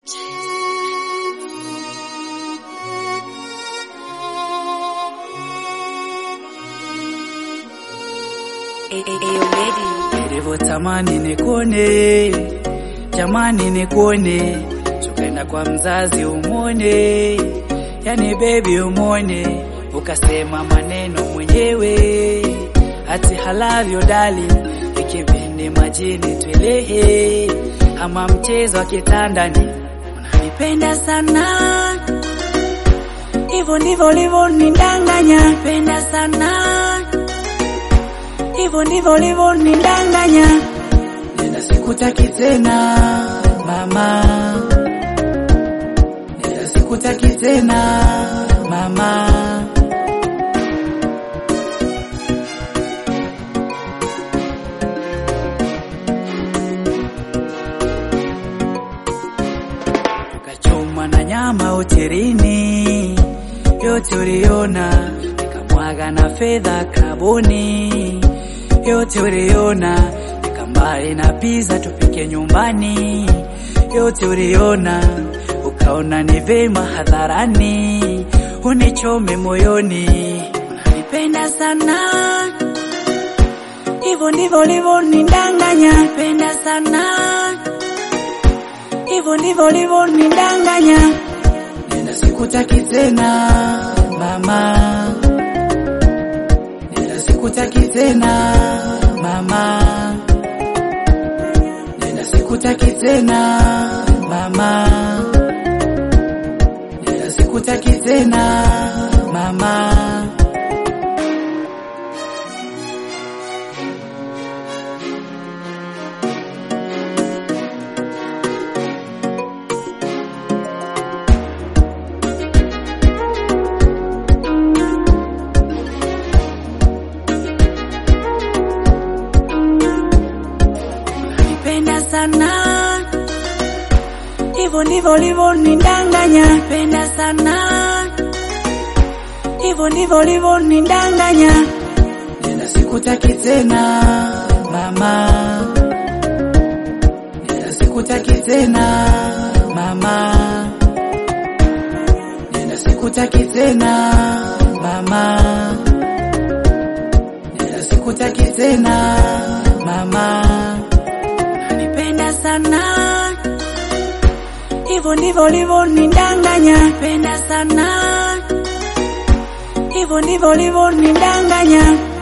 Nilivyotamani nikuone, jamani nikuone, tukaenda kwa mzazi umwone, yani baby umwone, ukasema maneno mwenyewe, ati halavyo dali, ikibindi majini twelehe, ama mchezo wa kitandani, unanipenda sana hivyo ndivyo ulivyonidanganya, penda sana hivyo ndivyo ulivyonidanganya, nenda sikutaki tena mama, nenda sikutaki tena mama. Tukachoma na nyama hotelini, yote uliona, nikamwaga na fedha kaboni, yote uliona, nikambaye na pizza tupike nyumbani, yote uliona, ukaona ni vema hadharani, unichome moyoni, unanipenda sana hivyo ndivyo ulivyonidanganya, penda sana hivyo ndivyo ulivyonidanganya, nenda sikutaki tena mama, nenda sikutaki tena mama, nenda sikutaki tena mama, nenda sikutaki tena mama. Nipenda sana hivyo ndivyo ulivyonidanganya, penda sana hivyo ndivyo ulivyonidanganya, nenda sikutaki tena mama, nenda sikutaki tena mama, nenda sikutaki tena mama, nenda sikutaki tena mama unanipenda sana hivyo ndivyo ulivyonidanganya, penda sana hivyo ndivyo ulivyonidanganya,